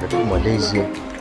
acha tu Malaysia.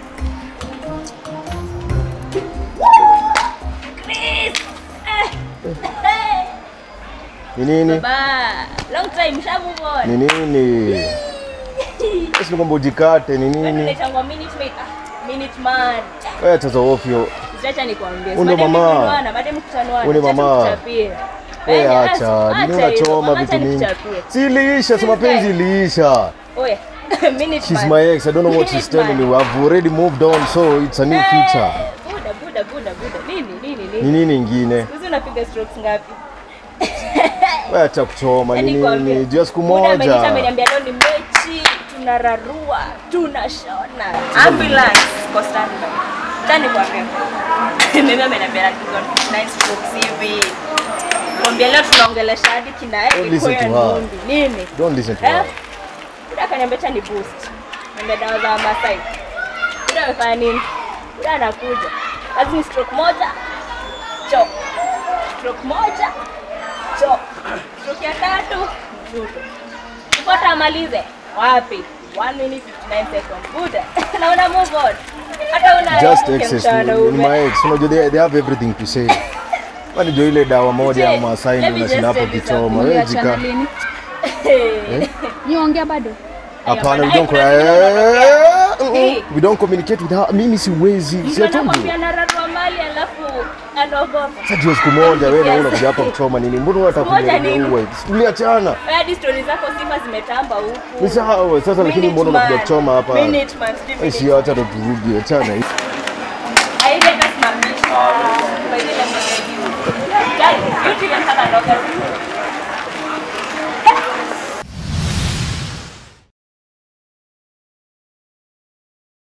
Chris! Eh. Hey. Ni nini? Ba, long time sha move on. Ni nini? Sisi ni kwamba ujikate ni Kwani nini? unaitangwa minute maid? Ah, minute man. Wewe acha za ofyo. Acha nikwambie. Huyu ndo mama. Kunuana, baada mkutanwana. Huyu ni mama. Wewe acha, nini unachoma vitu mingi? Si iliisha, si mapenzi iliisha. Oya. minute She's man. my ex. I don't know what she's Minute telling man. me. I've already moved on, so it's a new future. Eh, Buda, buda, buda, buda. Nini, nini, Ni nini? nini ingine? Hizi unapiga strokes ngapi? Wewe acha kuchoma ni Yaani kuambia, nini? Jua siku Buda ameniita moja. ameniambia leo ni mechi, tunararua, tunashona. Ambulance kwa standby. Tani kwa refu. Mimi ameniambia na tuko nice strokes hivi. Mwambia leo tunaongelesha hadi kina Don't listen Koya to her. Nundi. Nini? Don't listen to Eh? her. Buda akaniambia cha ni boost. Niambia dawa za Masai. Buda amefanya nini? Buda anakuja. Kazi ni stroke moja. Chop. Stroke moja. Chop. Stroke ya tatu. Mzuto. Kufuata amalize. Wapi? 1 minute 59 seconds. Buda. Naona move on. Hata una Just mke excess. mchana Ni ume. my ex. Unajua they, they have everything to say. Kwani ndio ile dawa moja ya Let Masai me ndio just unashinda hapo tell you kichoma. Wewe Mliachana jika. lini? Eh. Niongea bado? Hapana, we Ay, don't kuna cry. vile unatokea. Eh, We don't communicate with her. Mimi siwezi. Si Mtu I told you. anakwambia nararua mali alafu anaogopa. Sasa jua siku moja wewe na Yes. unakuja hapa kuchoma nini? Mbona unataka Siku moja kuniambia nini? uwe? Tuliachana. Wewe hadi stori zako sifa zimetamba huku. Ni sawa sasa, lakini Minute mbona unakuja man. kuchoma hapa? Minute man, sijui Eh, minute Si acha ndo turudi, achana. Haile hata simamisha. By the way, let me tell you. Guys, beauty and color ndogo.